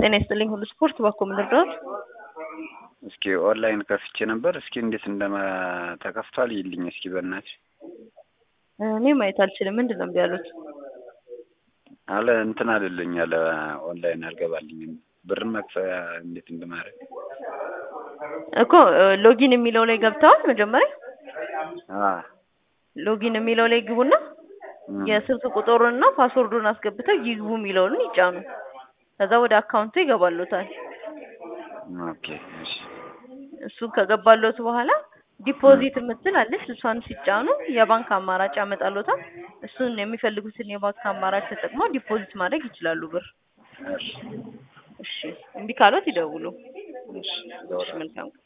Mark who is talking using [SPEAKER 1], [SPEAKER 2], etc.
[SPEAKER 1] ጤና ይስጥልኝ ሁሉ ስፖርት ባኮ ምድርዳት
[SPEAKER 2] እስኪ ኦንላይን ከፍቼ ነበር። እስኪ እንዴት እንደማ ተከፍቷል ይልኝ እስኪ በእናትሽ።
[SPEAKER 1] እኔ ማየት አልችልም። ምንድን ነው እምቢ ያሉት?
[SPEAKER 2] አለ እንትን አልልኝ አለ ኦንላይን አልገባልኝም። ብር መክፈያ እንዴት እንደማድረግ
[SPEAKER 1] እኮ ሎጊን የሚለው ላይ ገብተዋል። መጀመሪያ
[SPEAKER 2] አ
[SPEAKER 1] ሎጊን የሚለው ላይ ግቡና የስልክ ቁጥሩንና ፓስወርዱን አስገብተው ይግቡ የሚለውን ይጫኑ። ከዛ ወደ አካውንቱ ይገባሉታል።
[SPEAKER 2] ኦኬ እሺ
[SPEAKER 1] እሱን ከገባሎት በኋላ ዲፖዚት የምትል አለች። እሷን ሲጫኑ የባንክ አማራጭ ያመጣሎታል። እሱን የሚፈልጉትን የባንክ አማራጭ ተጠቅመው ዲፖዚት ማድረግ ይችላሉ ብር።
[SPEAKER 2] እሺ
[SPEAKER 1] እሺ እምቢ ካሎት ይደውሉ።
[SPEAKER 2] እሺ
[SPEAKER 1] እሺ መልካም